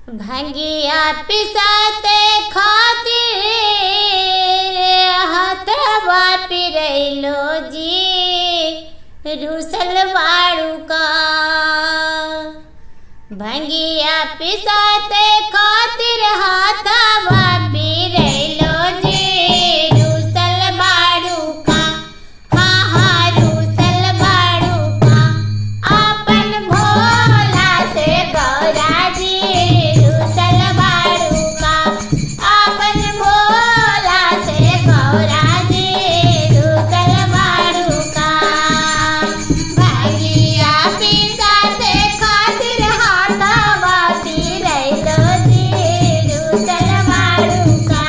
भंगिया पिसाते खातिर हथवा पिरैलो जी रूसल बाड़ू का भंगिया पिसाते खातिर हाथवा पिरैलो जी रूसल बाड़ू का हाँ हाँ रूसल बाड़ू का अपन भोला से गौरा जी रूसल बाड़ू का अपन भोला से गौरा जी रूसल बाड़ू का भंगिया पिसाते खातिर हाथवा पिरैलो जी रूसल बाड़ू का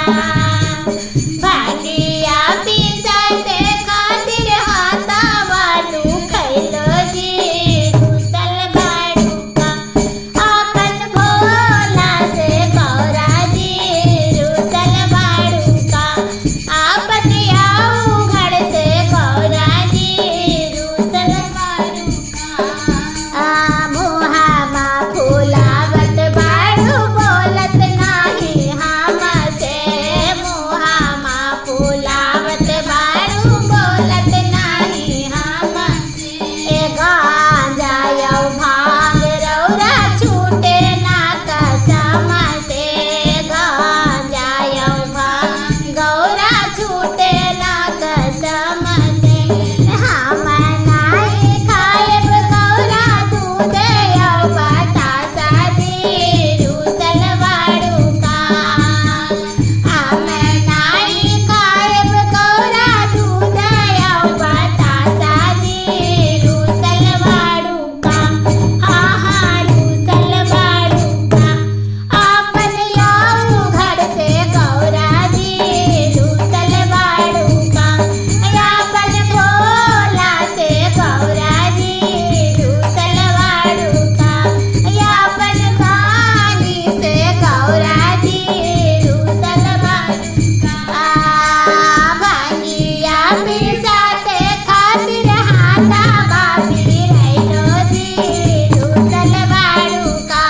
भागिया पिसाते खातिर हाथवा तू खैलो जी रूसल बाड़ू का अपन भोला से गौरा जी रूसल बाड़ू का आपन आऊ घर से गौरा जी रूसल बाड़ू का आ मुहामा फुलावत बाड़ू बोलत नाही हमसे मुहामा फुलावत बाड़ू बोलत नाही हमसे ए गांजा यौ भांग रौरा छूटे ना कसम से गांजा यौ भांग गौरा छूटे ना कसम से हम नाई खाएब गौरा दूध यौ बतासा जी रूसल बाड़ू का हम नाई खाएब गौरा दूध यौ बतासा जी रूसल बाड़ू का हाँ हाँ रूसल बाड़ू का आपन याऊ घर से गौरा जी रूसल बाड़ू का यापन भोला से गौरा जी रूसल बाड़ू का यापन कानी से गौरा जी रूसल बाड़ू का आ भांगिया पिसाते खातिर हाथा बापी रैलो जी रूसल बाड़ू का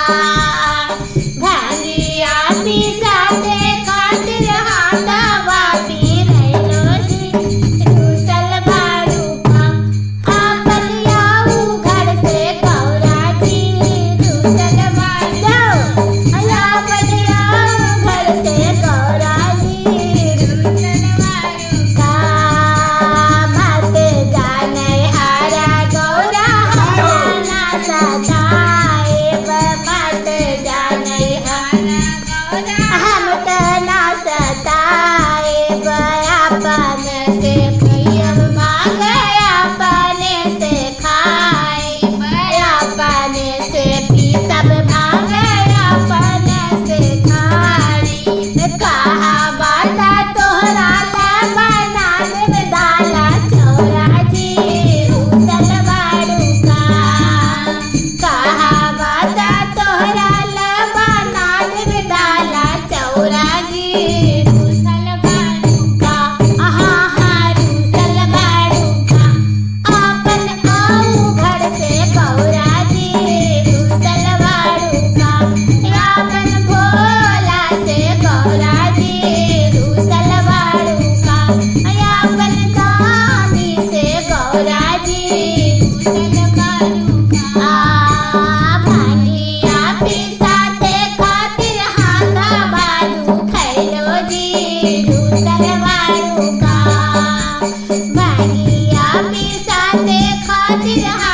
भांगिया पिसाते खातिर हाथा बापी रैलो जी रूसल बाड़ू का आपन याऊ घर से गौरा जी रूसल बाड़ू आपन याऊ घर से गौरा जी रूसल बाड़ू का मत जाने हरा गौरा हरा ना सताए मत जाने हरा गौरा हम त ना सताए अपन से प्रियम मांगे अपने से खाए अपने से भी सब भागे अपने से खाए कहा बाता तोहरा ला बना देव डाला चौरा जी रूसल बाड़ू का कहा बाता तोहरा ला बना देव डाला चौरा जी रूसल बाड़ू का आहा हा रूसल बाड़ू का आपन आऊ घर से गौरा जी रूसल बाड़ू का आपन भोला से गौरा जी रूसल बाड़ू का आपन कामी से गौरा जी रूसल बाड़ू का आ भांगिया पिसाते खातिर हाथा बाड़ू खैलो जी रूसल बाड़ू का भांगिया पिसाते खातिर